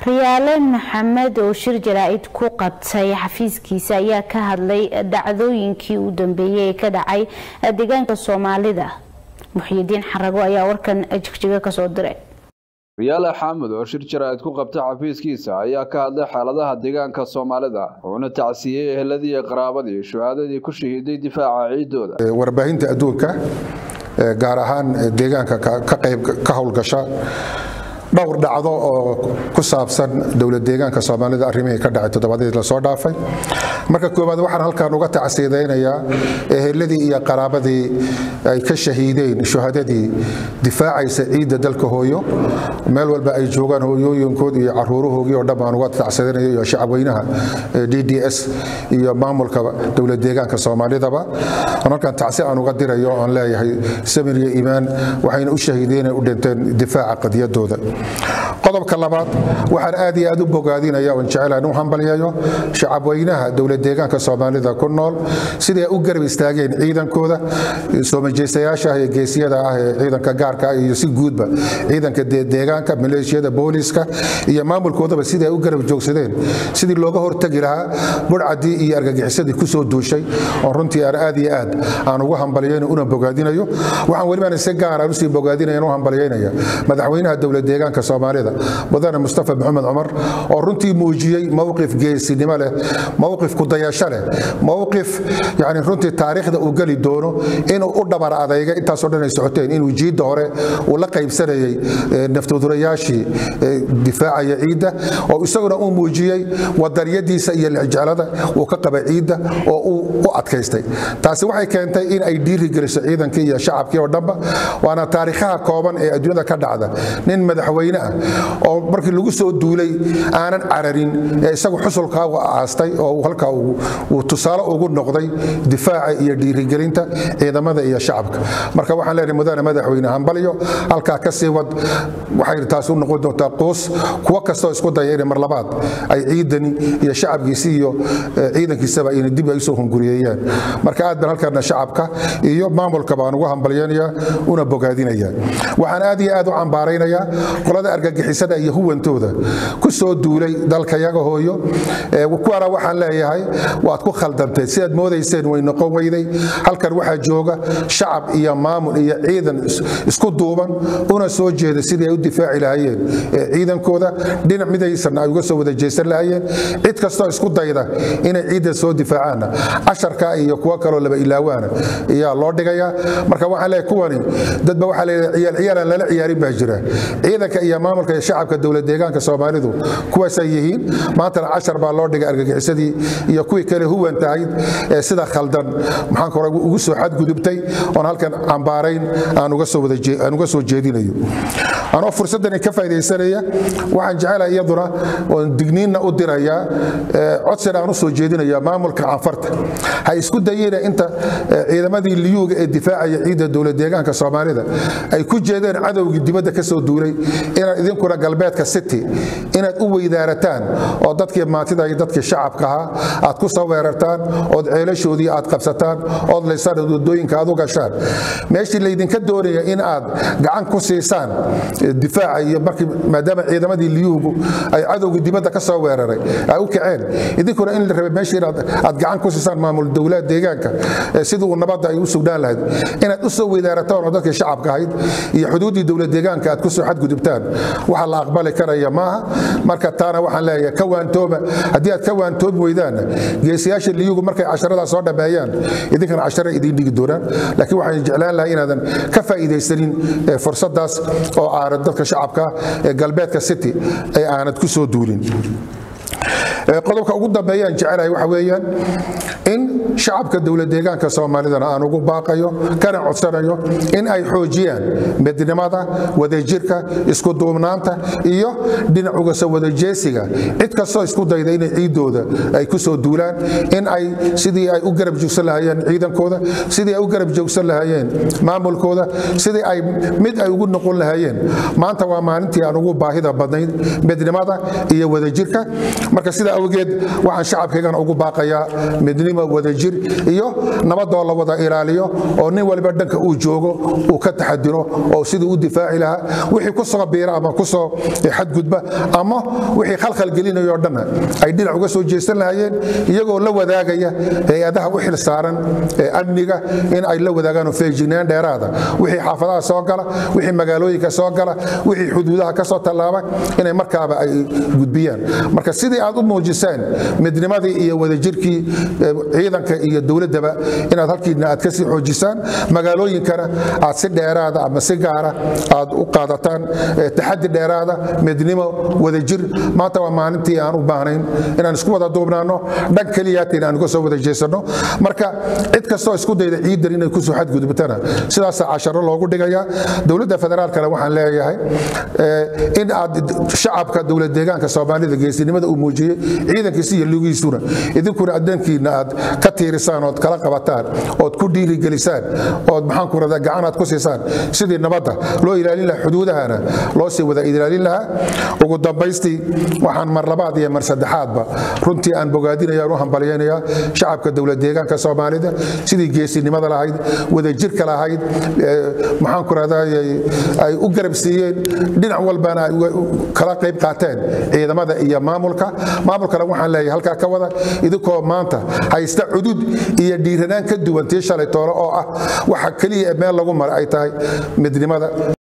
riyaale maxamed oo shir jaraa'id ku qabtay xafiiskiisa ayaa ka hadlay dhacdooyinkii u dambeeyey ee ka dhacay deegaanka soomaalida muxyidiin xarago ayaa warkan jigjiga kasoo diray riyaale xaamud oo shir jaraa'id ku qabtay xafiiskiisa ayaa ka hadlay xaaladaha deegaanka soomaalida wuxuuna tacsiyey eheladii iyo qaraabadii shuhaadadii ku shahiiday difaaca ciidooda warbaahinta adduunka gaar ahaan deegaanka ka qayb ka howlgasha dhowr dhacdo oo ku saabsan dowlad deegaanka soomaalida arrimihii ka dhacay toddobaadyadii lasoo dhaafay marka koowaad waxaan halkan uga tacsiidaynayaa eheladii iyo qaraabadii ay ka shahiideen shuhadadii difaacaysa ciidda dalka hooyo meel walba ay joogaan hooyooyinkood iyo caruurahoogii oo dhan baan uga tacsiidanaya iyo shacabweynaha d d s iyo maamulka dowlad deegaanka soomaalidaba halkan tacsi aan uga dirayo oon leeyahay samir iyo iimaan waxayna u shahiideen u dhinteen difaaca qadiyadooda qodobka labaad waxaan aad iyo aad u bogaadinaya oon jecelahan u hambalyayo shacabweynaha dowlad deegaanka soomaalida ku nool siday u garab istaageen ciidankooda soomajeystayaasha ah ee geesiyada ah ee ciidanka gaarka ah iyo si guudba ciidanka deegaanka maleeshiyada booliiska iyo maamulkoodaba siday u garab joogsadeen sidii looga hortagi lahaa budhcadii iyo argagixisadii kusoo duushay oo runtii aan aad iyo aad aan ugu hambalyayn una bogaadinayo waxaan welibaan si gaar aan usii bogaadinaya u hambalyaynaya madaxweynaha dowlad deegaanka soomaalida mudane mustafa maxamed cumar oo runtii muujiyey mowqif geesinimo leh mowqif kudayasho leh mowqif yani runtii taariikhda uu geli doono inuu u dhabar adayga intaasoo dhan ay socoteen inuu jiidda hore uu la qaybsanayey naftudurayaashii difaacaya ciidda oo isaguna uu muujiyey wadaniyadiisa iyo lexjeclada uu ka qaba ciidda oo uu u adkaystay taasi waxay keentay in ay dhiiri geliso ciidankii iyo shacabkii oo dhanba waana taariikhaha kooban ee adduunyada ka dhacda nin madaxweyne ah oo markii lagu soo duulay aanan cararin ee isagu xusulkaa aastay oo halkaa uu tusaale ugu noqday difaaca iyo dhiirigelinta ciidamada iyo shacabka marka waxaan leenahay mudane madaxweyne hambalyo halkaa ka sii wad waxay taasi u noqon doontaa quus kuwo kastoo isku daya inay mar labaad ay ciidani iyo shacabkiisi iyo ciidankiisaba inay dib ay usoo hunguriyeeyaan marka aad baan halkaana shacabka iyo maamulka baan ugu hambalyanaya una bogaadinaya waxaan aad iyo aad u cambaaraynaya qolada argagixisada iyo huwantooda ku soo duulay dalkayaga hooyo kuwana waxaan leeyahay waad ku khaldantay sidaad moodayseen way noqon weyday halkan waxaa jooga shacab iyo maamul iyo ciidan isku duuban una soo jeeda sidii ay u difaaci lahaayeen ciidankooda dhinac midaysan ay uga soo wada jeesan lahaayeen cid kastoo isku dayda inay ciidan soo difaacaanna casharka iyo kuwo kaloo laba ilaawaana ayaa loo dhigayaa marka waxaan leeyahay kuwani dadba waxaa leeyahay ciyaal ciyaalaan lala ciyaarin baa jira ciidanka iyo maamulka iyo shacabka dowlad deegaanka soomaalidu kuwaasay yihiin maantana cashar baa loo dhigay argagixisadii iyo kuwii kale huwan tahayd ee sida khaldan maxaan kore ugu soo xadgudubtay oon halkan cambaarayn aan uga soo jeedinayo anoo fursaddan ka faa'idaysanaya waxaan jecelahay iyaduna oon digniinna u dirayaa codsina aan u soo jeedinaya maamulka canfarta ha isku dayina inta ciidamadii liyuuga ee difaacaya ciidda dowlad deegaanka soomaalida ay ku jeedeen cadowgii dibadda ka soo duulay inaad idinkuna galbeedka city inaad u weydaarataan oo dadkii maantida iyo dadkii shacabka ahaa aad ku soo weerartaan ood ceelashoodii aad qabsataan ood laysaan wadooyinka aad u gashaan meeshii laydinka doonaya in aad gacan ku siisaan difaaca iyo markii maadaama ciidamadii liyuugu ay cadowgii dibadda ka soo weeraray ay u kaceen idinkuna in la rabay meeshii inaad gacan ku siisaan maamul dowlad deegaanka sidii uu nabadda ay u sugnaan lahayd inaad u soo weydaarataan oo dadkii shacabka ahayd iyo xuduuddii dowlad deegaanka aad ku soo xadgudubtaan waxa la aqbali karaya maaha marka taana waxaan leeyahay ka waantooba haddii aad ka waantoobi weydaanna geesiyaasha liyugu markay casharadaa soo dhammeeyaan idinkana cashara idiin dhigi doonaan laakiin waxaan jeclaan lahaa inaadan ka faa'iidaysanin fursadaas oo aanad dadka shacabka ee galbeedka city ay aanad ku soo duulin qodobka ugu dambeeyaan jecelahay waxa weeyaan in shacabka dowlad deegaanka soomaalidana aan ugu baaqayo kana codsanayo in ay xoojiyaan midnimada wadajirka isku duubnaanta iyo dhinacuga soo wadajeesiga cid kastoo isku dayda inay ciidooda ay ku soo duulaan in ay sidii ay u garab joogsan lahaayeen ciidankooda sidii ay u garab joogsan lahaayeen maamulkooda sidii ay mid ay ugu noqon lahaayeen maanta waa maalintii aan ugu baahida badnayd midnimada iyo wadajirka marka sidaa awgeed waxaan shacabkaygana ugu baaqayaa midnimo wadajir iyo nabadoo la wada ilaaliyo oo nin waliba dhanka uu joogo uu ka taxadiro oo siduu u difaaci lahaa wixii ku soo biira ama ku soo xadgudba ama wixii khalkhal gelinayo o dhanna ay dhinac uga soo jeestan lahaayeen iyagoo la wadaagaya hay-adaha u xil saaran ee amniga in ay la wadaagaan feejignaan dheeraada wixii xaafadaha soo gala wixii magaalooyinka soo gala wixii xuduudaha ka soo tallaaba inay markaaba ay gudbiyaan marka sidii aad u muujiseen midnimadii iyo wadajirkii ciidanka iyo dowladdaba inaad halkiina aad kasii xoojisaan magaalooyinkana aad si dheeraada ama si gaara aad u qaadataan taxadi dheeraada midnimo wadajir maanta waa maalintii aan u baahnayn inaan isku wada duubnaano dhan keliyaatiin aan uga soo wada jeesanno marka cid kastoo isku dayda ciidan inay kusoo xadgudubtana sidaasaa casharo loogu dhigayaa dowladda federaalkana waxaan leeyahay in aad shacabka dowlad deegaanka soomaalida geesinimada uu muujiyey ciidankiisa iyo lugiisuna idinkuna addankiina aad ka tiirisaan ood kala qabataan ood ku dhiirigelisaan ood maxaan ku radaa gacan aad ku siisaan sidii nabadda loo ilaalin lahaa xuduudahana loo sii wada ilaalin lahaa ugu dambaystii waxaan mar labaad iyo mar saddexaadba runtii aan bogaadinaya u hambalyaynayaa shacabka dowlad deegaanka soomaalida sidii geesinimada lahayd wadajirka lahayd maxaan ku radaa ay u garab siiyeen dhinac walbana ay kala qayb qaateen ciidamada iyo maamulka maamulkana waxaan leeyahay halkaa ka wada idinkoo maanta haysta cudud iyo dhiiranaan ka duwan tii shalay toole oo ah waxa keliya meel lagu mara ay tahay midnimada